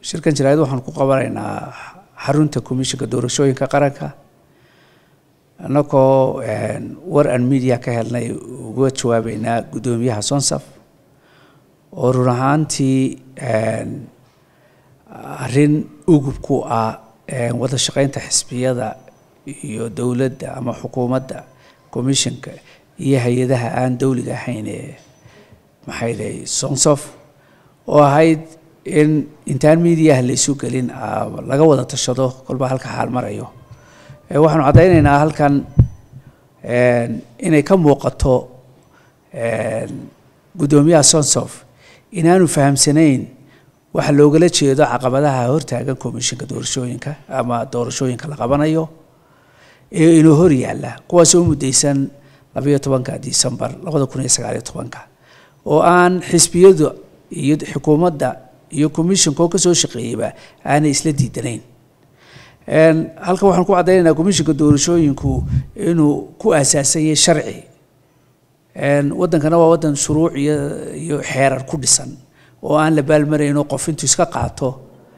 shirkan jaraa'id waxaan ku qabanaynaa xarunta komishinka doorashooyinka qaranka annagoo war an media ka helnay uga jawaabeynaa guddoomiyaha sonsaf oo run ahaantii arrin ugub ku ah wada shaqeynta xisbiyada iyo dowladda ama xukuumadda commissionka iyo hay-adaha aan dowliga ahayn ee maxay dahay sonsof oo ahayd in intaan mediaha laysu gelin laga wada tashado kolba halka xaal marayo waxaanu caddaynaynaa halkan inay ka muuqato guddoomiyaha sonsof inaanu fahamsanayn waxa loogala jeedo caqabadaha hortaagan commishinka doorashooyinka ama doorashooyinka la qabanayo ee inuu hor yaalla kuwaasoo muddaysan labayo tobanka decembar labada kun iyo sagaaliyo tobanka oo aan xisbiyadu iyo xukuumadda iyo commissionko ka soo shaqeeyeyba aanay isla diidanayn halkan waxaan ku caddaynaynaa commishinka doorashooyinku inuu ku aasaasan yahay sharci waddankana waa waddan shuruuc iyo iyo xeerar ku dhisan oo aan la baalmarayno qof intuu iska qaato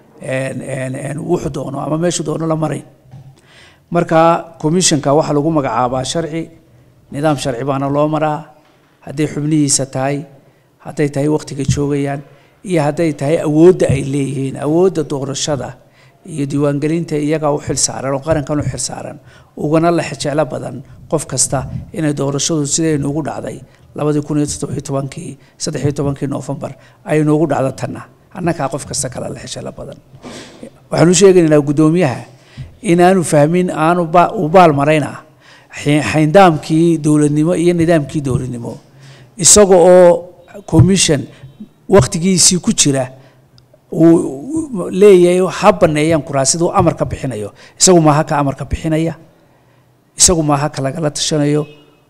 wuxuu doono ama meeshuu doono la marayn marka commissionka waxaa lagu magacaabaa sharci nidaam sharci baana loo maraa hadday xubnihiisa tahay hadday tahay wakhtiga joogayaan iyo hadday tahay awoodda ay leeyihiin awoodda doorashada iyo diiwaangelinta iyagaa u xil saaran oo qarankan u xil saaran ugana la jeclo badan qof kasta inay doorashadu siday noogu dhacday labadii kun iyo toddobiyo tobankii saddexiyo tobankii noofembar ay noogu dhacdo tanna annagaa qof kasta kale la jeclo badan waxaanu sheegaynaynaa guddoomiyaha inaanu fahmin aanu u baal marayna xayndaamkii dowladnimo iyo nidaamkii dowladnimo isaga oo commission wakhtigiisii ku jira uu leeyahay ha baneeyaan kuraasiduu amarka bixinayo isagu maaha ka amarka bixinaya isagu maaha ka lagala tashanayo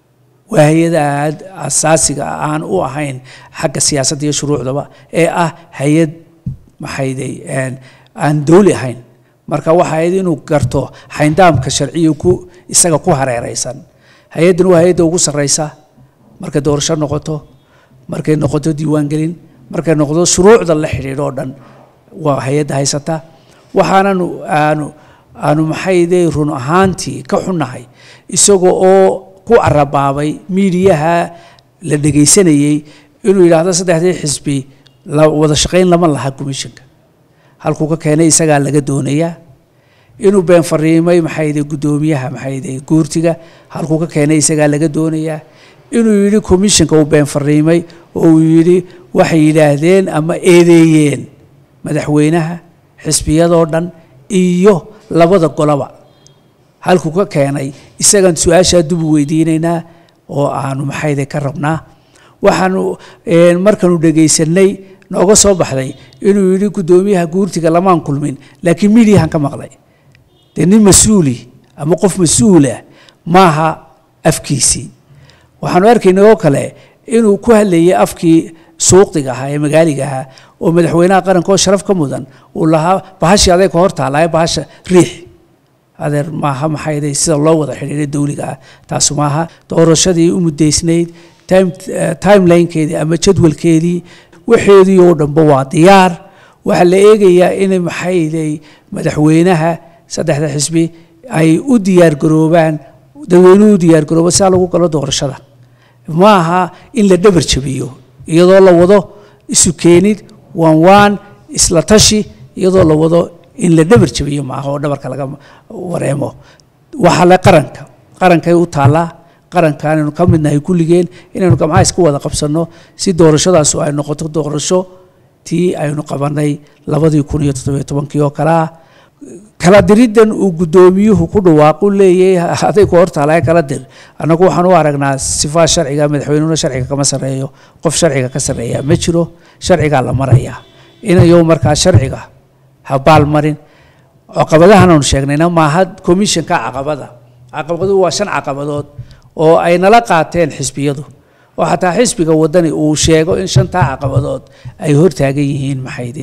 waa hay-ada aad asaasiga aan u ahayn xagga siyaasadda iyo shuruucdaba ee ah hay-ad maxayday aan dowli ahayn marka waxa ahayd inuu garto xayndaamka sharciya ku isaga ku hareereysan hay-addan waa hay-adda ugu sarreysa markay doorasho noqoto markay noqoto diiwaangelin markay noqdo shuruucda la xidhiidho o dhan waa hay-adda haysata waxaanan aanu aanu maxayday run ahaantii ka xunnahay isaga oo ku carabaabay miidiyaha la dhegaysanayey inuu yidhaahdo saddexdii xisbi wada shaqayn lama laha commissionka halkuu ka keenay isagaa laga doonayaa inuu been fariimay maxayday guddoomiyaha maxayday guurtiga halkuu ka keenay isagaa laga doonayaa inuu yidhi commissionka uu been fariimay oo uu yidhi waxay yidhaahdeen ama eedeeyeen madaxweynaha xisbiyadoo dhan iyo labada goloba halkuu ka keenay isagaan su-aashaa dub u weydiinaynaa oo aanu maxayday ka rabnaa waxaanu markaanu dhegaysanay nooga soo baxday inuu yidhi guddoomiyaha guurtiga lamaan kulmin laakiin midiyahan ka maqlay dee nin mas-uuli ama qof mas-uulah maaha afkiisii waxaanu arkaynay oo kale inuu ku hadlayay afkii suuqdiga ahaa ee magaaliga ahaa oo madaxweynaha qaranka oo sharaf ka mudan uu lahaa bahashii aday ka hor taallaaye bahasha riix adeer maaha maxayday sida loo wada xidhiiray dowliga ah taasu maaha doorashadii u muddaysnayd time timelinekeedii ama jadwalkeedii waxeedii oo dhanba waa diyaar waxaa la eegayaa inay maxayday madaxweynaha saddexda xisbi ay u diyaargaroobaan dadweynuhu u diyaargarooba siaa lagu galo doorashada ma aha in la dhabar jabiyo iyadoo la wado isu keenid waan waan isla tashi iyadoo la wado in la dhabar jabiyo maaha oo dhabarka laga wareemo waxaa le qaranka qarankay u taallaa qaranka inaynu ka midnahay kulligeen inaynu gamcaha isku wada qabsanno si doorashadaasu ay noqoto doorasho tii aynu qabanay labadii kun iyo toddobiyo tobankii oo kale ah kala diriddan uu guddoomiyuhu ku dhawaaqu leeyahay aday ku hortaalae kala dir annagu waxaan u aragnaa sifaa sharciga madaxweynuhuna sharciga kama sarreeyo qof sharciga ka sarreeya ma jiro sharcigaa la marayaa inayo markaa sharciga ha baalmarin caqabadahan aanu sheegnayna maaha commissionka caqabada caqabaduhu waa shan caqabadood oo ay nala qaateen xisbiyadu oo xataa xisbiga wadani uu sheego in shantaa caqabadood ay hortaagan yihiin maxayde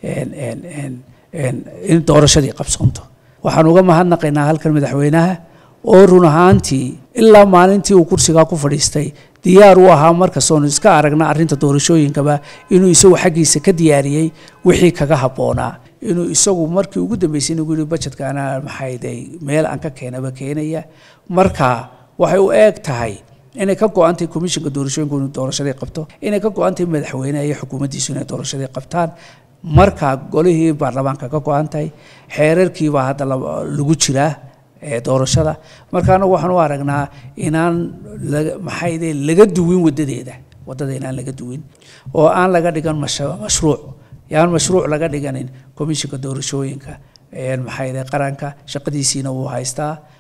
in doorashadii qabsoonto waxaan uga mahadnaqaynaa halkan madaxweynaha oo run ahaantii ilaa maalintii uu kursigaa ku fadhiistay diyaar u ahaa markastoonu iska aragna arrinta doorashooyinkaba inuu isagu xaggiisa ka diyaariyey wixii kaga habboonaa inuu isagu markii ugu dambeysay nagu yihi budgetka anaa maxayday meel aan ka keenaba keenaya marka waxay u eeg tahay inay ka go-antahay commissionka doorashooyinku inuu doorashadii qabto inay ka go-antahay madaxweyneha iyo xukuumaddiisu inay doorashadii qabtaan marka golihii baarlamaanka ka go-an tahay xeerarkiibaa hadda lagu jiraa doorashada marka anagu waxaan u aragnaa inaan maxayde laga duwin wadadeeda wadada inaan laga duwin oo aan laga dhigan mashruuc yaan mashruuc laga dhiganin commissionka doorashooyinka maxayde qaranka shaqadiisiina wuu haystaa